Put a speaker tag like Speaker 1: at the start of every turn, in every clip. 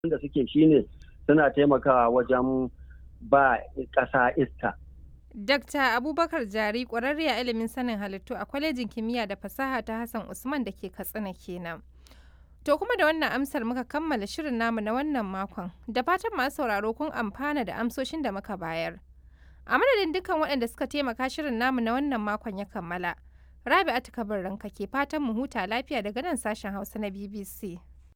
Speaker 1: da suke shine suna taimakawa wajen ba ƙasa iska.
Speaker 2: Dr. Abubakar Jari ƙwararre a ilimin sanin halittu a kwalejin kimiyya da fasaha ta Hassan Usman da ke Katsina kenan. To kuma da wannan amsar muka kammala shirin namu na wannan makon da fatan masu sauraro kun amfana da amsoshin da muka bayar. A madadin dukkan waɗanda suka taimaka shirin namu na wannan makon ya kammala. Rabi'atu Kabir ranka ke fatan mu huta lafiya daga nan sashen Hausa na BBC.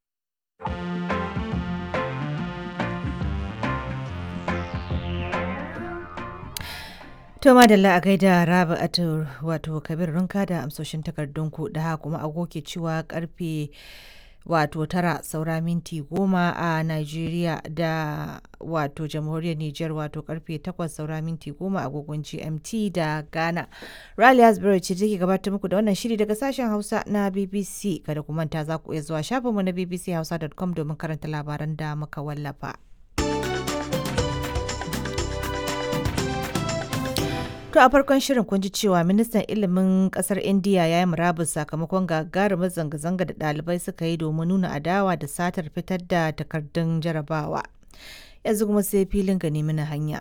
Speaker 3: To madalla a gaida Rabi'atu wato Kabir runka da amsoshin takardunku da kuma agoke cewa karfe wato tara saura minti goma a Nigeria da wato jamhuriyar Nijar wato karfe takwas saura minti goma agogon GMT da Ghana. Rally Hasbury ce take gabatar muku da wannan shiri daga sashen Hausa na BBC kada ku manta za ku iya zuwa shafinmu na bbchausa.com domin karanta labaran da muka wallafa. To a farkon shirin kun ji cewa ministan ilimin kasar India ya yi murabus sakamakon gagarumar zanga-zanga da ɗalibai suka yi domin nuna adawa da satar fitar da takardun jarabawa. Yanzu kuma sai filin gani mana hanya.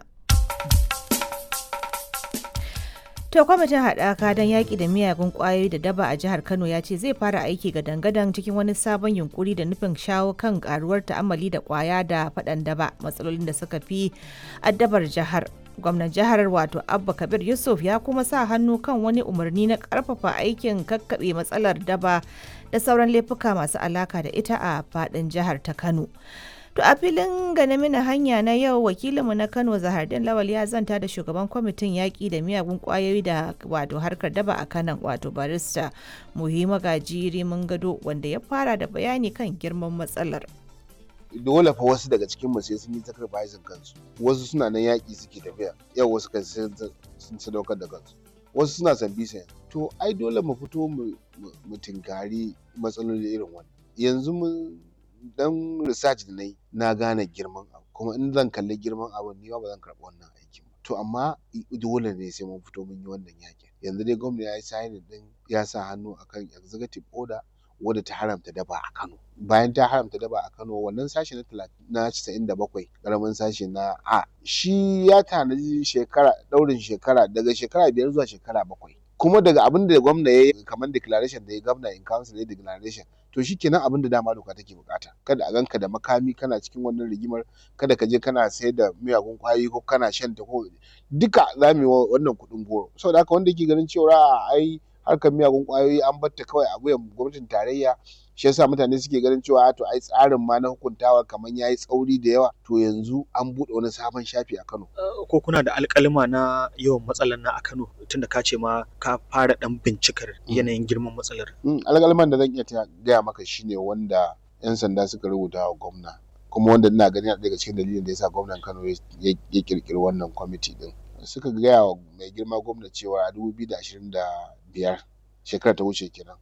Speaker 3: To kwamitin haɗaka don yaƙi da miyagun ƙwayoyi da daba a jihar Kano ya ce zai fara aiki ga dangadan cikin wani sabon yunkuri da nufin shawo kan ƙaruwar ta'amali da ƙwaya da faɗan daba matsalolin da suka fi addabar jihar. gwamnan jihar wato abba kabir yusuf ya kuma sa hannu kan wani umarni na karfafa aikin kakkaɓe matsalar daba da sauran laifuka masu alaka da ita a fadin jihar ta kano to a filin gane mina hanya na yau wakilinmu na kano zahardin lawal ya zanta da shugaban kwamitin yaƙi da miyagun ƙwayoyi da wato harkar daba a kanan wato barista muhimma gajiri mun gado wanda ya fara da bayani kan girman matsalar
Speaker 4: dole fa wasu daga cikin mu sai sun yi sacrificing kansu wasu suna nan yaƙi suke tafiya yau wasu kan sun sadaukar da kansu wasu suna san bisa to ai dole mu fito mu tinkari matsaloli irin wannan yanzu mun dan research da na yi na gane girman abu kuma in zan kalli girman abu ni ba zan karɓi wannan aikin ba to amma dole ne sai mun fito mun yi wannan yaƙin yanzu dai gwamnati ya yi signing din ya sa hannu akan executive order wadda ta haramta daba a Kano. Bayan ta haramta daba a Kano wannan sashe na casa'in da bakwai ƙaramin sashe na A shi ya tanaji shekara ɗaurin shekara daga shekara biyar zuwa shekara bakwai. Kuma daga abin da gwamna ya yi kamar declaration da ya gwamna in council ya declaration to shi kenan abin da dama doka take bukata kada a ganka da makami kana cikin wannan rigimar kada ka je kana sayar da miyagun kwayoyi ko kana shan ta ko duka za mu yi wannan kuɗin goro saboda haka wanda yake ganin cewa ai harkar miyagun kwayoyi an batta kawai a wuyan gwamnatin tarayya shi yasa mutane suke ganin cewa to ai tsarin ma na hukuntawa kamar yayi tsauri da yawa to yanzu an buɗe wani sabon shafi a Kano
Speaker 5: ko kuna da alƙalima na yawan matsalar na a Kano tunda ka ce ma ka fara dan bincikar yanayin girman matsalar
Speaker 4: alƙaliman da zan iya gaya maka shine wanda yan sanda suka rubuta wa gwamna kuma wanda ina ganin daga cikin dalilin da yasa gwamnan Kano ya kirkiri wannan kwamiti din suka gaya wa mai girma gwamna cewa a 2025 shekara ta wuce kenan